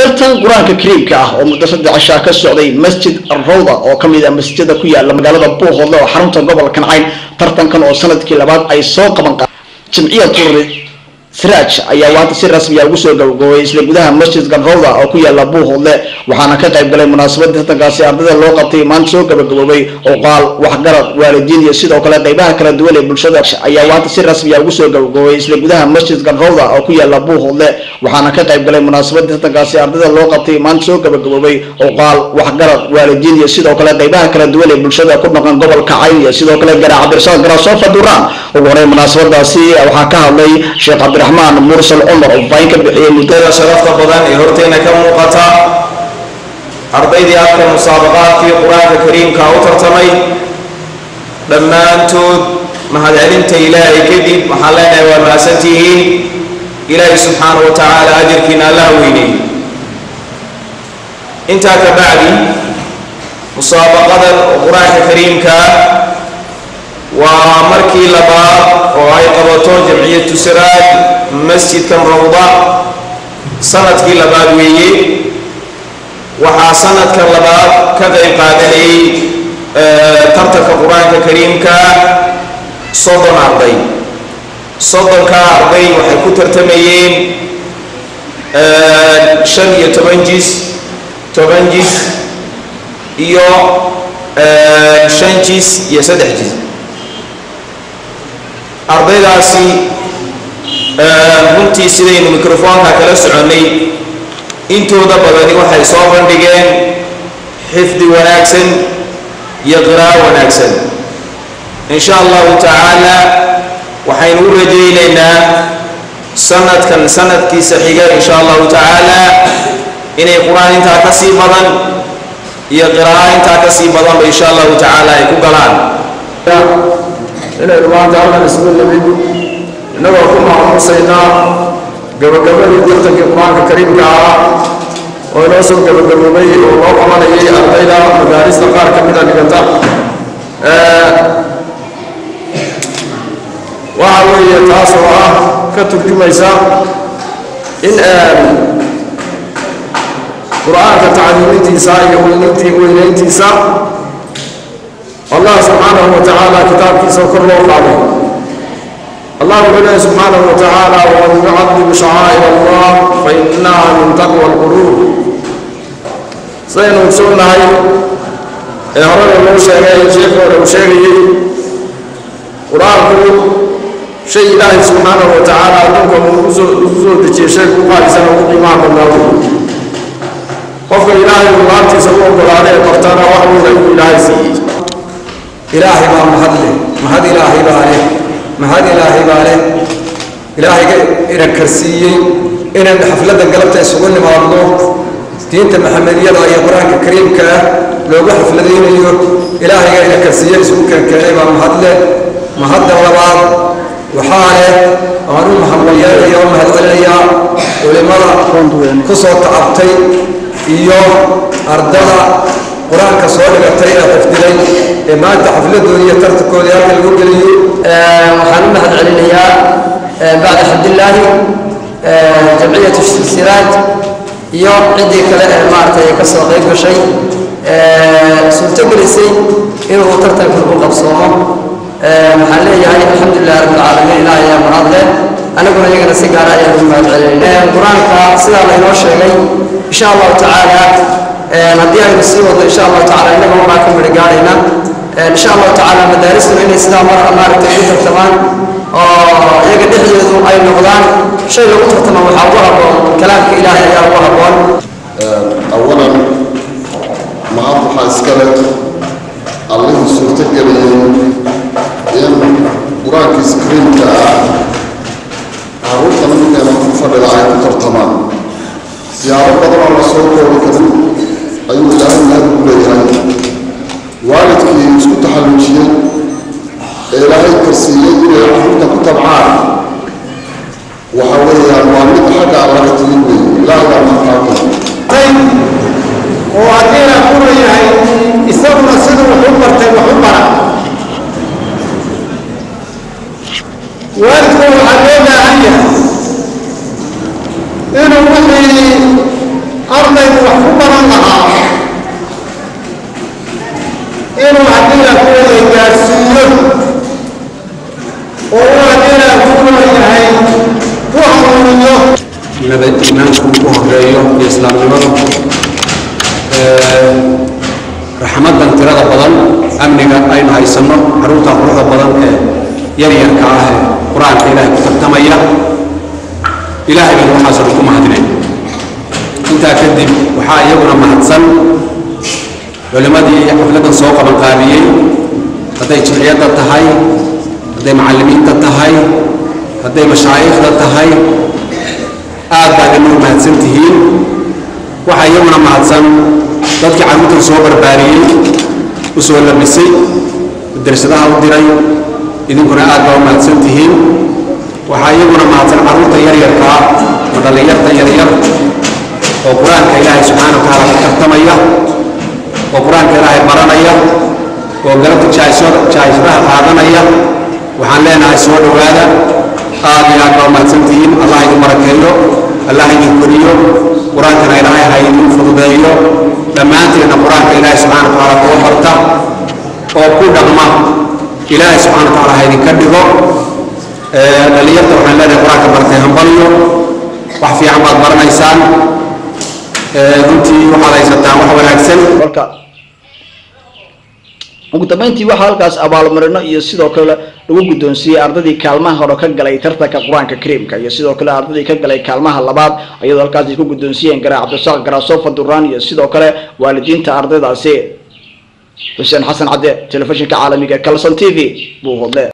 tartan qur-aanka kariimka ah oo muddo saddex cishaa ka socday masjid rawda oo ka mid ah masjida ku yaala magaalada buuhoodle oo xarunta gobolka nacayn tartankan oo sanadkii labaad ay soo qaban qa jimciyatu siraaj ayaa waanta si rasmiya ugu soo gabagabay isla gudaha masjidka rawda oo ku yaala buuhoodle waxaana ka qayb galay munaasabadii tartankaasi ardayda loo qabtay maanta soo gabagaboobay oqaal waxgarad waalidiin iyo sidoo kale qaybaha kala duwan ee bulshada ayaa waanta si rasmiya ugu soo gabagabay isla gudaha masjidka rawda oo ku yaala buuhoodle waxaana ka qayb galay munaasabadii tartankaasi ardayda loo qabtay maanta soo gabagaboobay oqaal waxgarad waalidiin iyo sidoo kale qaybaha kala duwan ee bulshada ku dhaqan gobolka cayn iyo sidoo kale garaa cabdirasaaq garaasofa duraan ugu horey munaasabadaasi waxaa ka hadlay sheekh cabdiraxmaan mursal cumar oo faahin ka bixiyey muddada sharafta badan ee horteena ka muuqata ardaydii afka musaabaqaadkii qur-aanka kariimka u tartamay dhammaantood mahadcelinta ilaahay kadib waxaan leenahay waa mahadsantihiin ilaahay subxaana wa tacaala ajarkiina allaha weyney intaa ka bacdi musaabaqadan oo qur-aanka kariimka waa markii labaad oo ay qabato jamciyatu siraaj masjidkan rawda sanadkii labaad weeye waxaa sanadkan labaad ka qayb qaadanayay tartanka qur-aanka kariimka soddon arday soddonkaa arday waxay ku tartamayeen shan iyo toban jis toban jis iyo shan jis iyo saddex jis ardaydaasi runtii sidaynu microfoonka kala soconnay intooda badani waxay soo bandhigeen xifdi wanaagsan iyo qiraa'o wanaagsan in sha allahu tacaala waxaynu u rajaynaynaa sanadkan sanadkiisa xiga in sha allahu tacaala inay qur-aan intaa ka sii badan iyo qiraa'o intaa ka sii badanba in sha allahu tacaala ay ku galaan inaynu maanta halkan isugu nimid innagoo ku maamuusaynaa gabagabadii tartankii qur-aanka kariimka ah oo inoo soo gabagaboobay oo loo qabanayay ardayda madaarista qaar ka mida dhigata waxa weeye taas oo ah ka turjumaysa in qur-aanka tacliimintiisa iyo weynayntiisa allah subxaanahu wa tacaala kitaabkiisa kor loo qaaday allah wuxuu leeyahy subxaanahu wa tacaala waman yucadim shacaa'ir allah fa inaha min taqwa alquluub sidaynu ogsoonnahay ee horena loo sheegay sheekhi hore uu sheegayey qur-aanku shay ilaahay subxaanahu wa tacaala adduunka uu usoo ugu soo dejiyey shay ku qaalisan ugu qiimaha badnaado qofka ilaahay uu laabtiisa u ogolaaday ee bartana wax weyn ayuu ilaahay siiyey ilaahay baa mahad leh mahad ilaahay baa leh mahad ilaahay baa leh ilaahayga ina karsiiyey inaan xafladda galabta isugu nimaadno diinta maxamediyada iyo qur-aanka kariimka ah loogu xafladaynayo ilaahayga ina karsiiye isugu keenkeenay baa mahad leh mahadda labaad waxaa leh waan u mahadwayeelaya oo mahad celinayaa culimada ku soo tacabtay iyo ardada qur-aanka soo dhigatay ee xifdiday ee maanta xafladooda iyo tartankoodii halka lagu geliyo waxaan u mahad celinayaa bacda xabdillaahi jamciyatu siraaj iyo ciddii kale ee maaragtay ka soo qayb gashay suurto gelisay inuu tartanka u qabsoomo waxaan leeyahay alxamdulilah rabbilcaalamiin ilaah ayaa mahad leh anaguna iyagana si gaara ayaan ugu mahad celinay qur-aanka sidaa laynoo sheegay insha allahu tacaala haddii aynu sii wadno insha allahu tacala innaga waxaa ka midho gaarayna insha allahu tacaala madaaristuna inay sidaa mar maaragtay u tartamaan oo iyaga dhexdoodu ay noqdaan shay lagu tartama waxaa ugu habboon kalaamka ilaahay ayaa ugu habboon awalan mahad waxaa iskale allihii suurto geliyey in qur-aankiisa kariimka ah carruurta ninkeena ku fadhida ay ku tartamaan siyaabo badan oo la soo koobi karin ayuu ilaahay mahad ugu leeyahay waalidkii isku taxalluujiyey ee ilaahay karsiiyey inay carruurta ku tabcaan waxa weeyaan waa mid xagga allaga timi weeye ilaahay baa mahadqaabay oo haddiina kuna yahay isaguna siduu wax u bartay wax u bara waalidku waxaa loo baahan yahay inuu wixii ardaygu wax ku baran lahaa inuu haddii la kuwada gaadhsiiyo oo uu haddii la kuwa yahay ku hanuuniyo nabad iimaanku ku horeeyo iyo islaamnimadu raxmadan tirada badan amniga aynu haysanno caruurta quruxda badan ee yaryarka ah ee qur-aanka ilaahay ku tartamaya ilaahay baynu waxaasoo dhan ku mahadinay intaa kadib waxaa iyaguna mahadsan culimmadii xafladdan soo qabanqaabiyey hadday jimciyadda tahay hadday macallimiinta tahay hadday mashaayikhda tahay aad baa idinuu mahadsan tihiin waxaa iyaguna mahadsan dadkii carruurtan soo barbaariyey u soo labisay darsadaha u diray idinkuna aad baa u mahadsan tihiin waxaa iyaguna mahadsan carruurta yaryarka ah oo dhallinyarta yaryar oo qur-aanka ilaahay subxaana wa tacaala ku tartamaya oo qur-aanka ilaahay baranaya oo galabta jaayisadaha qaadanaya waxaan leenahay soo dhowaada aad iyo aad baa u mahadsan tihiin allah idin barakeeyo allah idin koriyo qur-aankana ilaahay ha idin fududeeyo dhammaanteedna qur-aanka ilaahay subxana wa tacaala kuwa barta oo ku dhaqma ilaahay subxana wa tacaala ha idinka dhigo dhallinyarta waxaan leenahay qur-aanka bartay hambaliyo wax fiican baad baranaysaan runtii waxaad haysataan wax wanaagsan marka ugu dambeyntii waxaa halkaas abaalmarino iyo sidoo kale lagu guddoonsiiyey ardaydii kaalmaha hore ka galay tartanka qur-aanka kariimka iyo sidoo kale ardaydii ka galay kaalmaha labaad ayadoo halkaas ay ku guddoonsiiyeen garaa cabdisaaq garaasofa duraan iyo sidoo kale waalidiinta ardaydaasi xuseen xasan cadde telefishinka caalamiga kalson t v buu hodle